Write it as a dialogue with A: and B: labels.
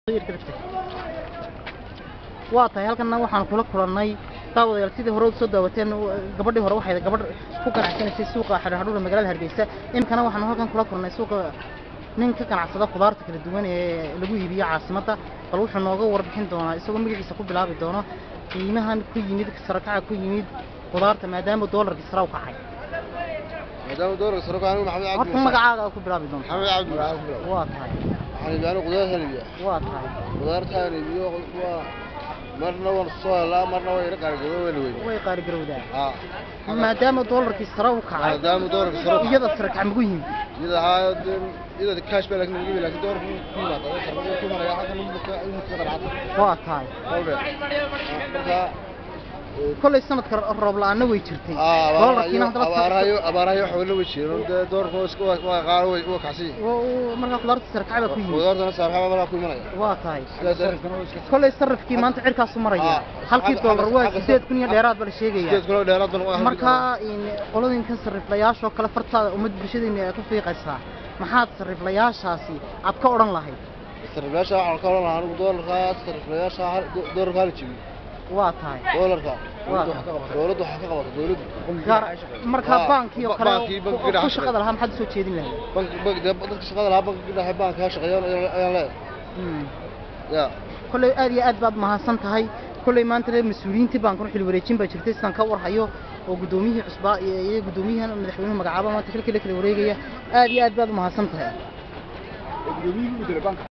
A: waa tahay halkanna waxaan kula kulannay daawadayaal sidii hore soo daawateen gabadhii hore waxay gabadh ku ganacsanaysay suuqa xadhadhuura magaalada hargeysa iminkana waxaan halkan kula kulannay suuqa nin ka ganacsada khudaarta kala duwan ee lagu iibiyo caasimadda bal wuxuu nooga warbixin doonaa isagoo magaciisa ku bilaabi doono qiimahan ku yimid sarakaca ku yimid khudaarta maadaama doolarkii sare u kacay
B: maadaama doolarka sare anigu maxamed cabdi
A: horta magacaaga ku bilaabi doonta
B: maxamed cabdi
A: waa tahay
B: waxaan iibiyaa anigu qudaartaan iibiyaa
A: waa tahay
B: qudaartaan iibiyo waa marna waan soo helaa marna waa ira qaargado wayna weyn
A: way qaarigarowdaa
B: haa
A: maadaama doolarkii sare u kacay
B: maadaama doolarka sare u
A: iyada sarakac magu yimid
B: iyada haa iyada cash baa laakiin lagu laakiin doolarka ku yimaada sarfada ku maraya halkan inuu ka inuu ka qanacsan
A: waa tahay
B: hawle marka
A: kollay sanadka roob la-aanna way jirtay doolarkiina haddaba
B: abaarahayo abaarahayo xoolo way jireen dee doolarka waa iska waa qaar way waa kacsan yihiin
A: Wa- wa- markaa khudaarta sarakac baa ku yimid
B: qudaartana saaxiiba malaa ku imanaya
A: waa tahay
B: sidaas sarifkana waa iska
A: kollay sarrafkii maanta cirkaasu maraya
B: Ah,
A: halkii
B: xagga-
A: doolar waa
B: xagga-
A: sideed kun iyo dheeraad baa la sheegaya
B: sideed kilo dheeraad baan u ahay
A: markaa in qolooyinkan sarriflayaashoo kale fartaada ummad bulshadeena ay ku fiiqaysaa maxaad sarriflayaashaasi aad ka odhan lahayd
B: sariflayaasha waxaan ka oran lahaa anigu doolarka sariflayaasha hal- do- doolarka hala jebiyo
A: waa tahay
B: doolarka
A: Waa.
B: dowladda waxaa ka qabata dowladda
A: gaar markaa
B: Ah,
A: baankii oo
B: ba-
A: kale
B: baankii,
A: ku-
B: bankiga
A: ku
B: dhexe.
A: shaqada lahaa maxaad usoo jeedin lahayd
B: bank bank dee dadka shaqada lahaa bankiga dhexe baanka ha shaqeeyaan ayaan ayaan leeyahay
A: Hmm.
B: ya
A: kolley aad iyo aad baad mahadsan tahay kolley maanta reer mas-uuliyiintii baan kuna xil wareejin baa jirtay sidaan ka warhayo oo guddoomiyihii cusbaa iyo iyo guddoomiyahan madaxweynuhu magacaaba maanta xilkii la kala wareegaya aad iyo aad baad u mahadsan tahay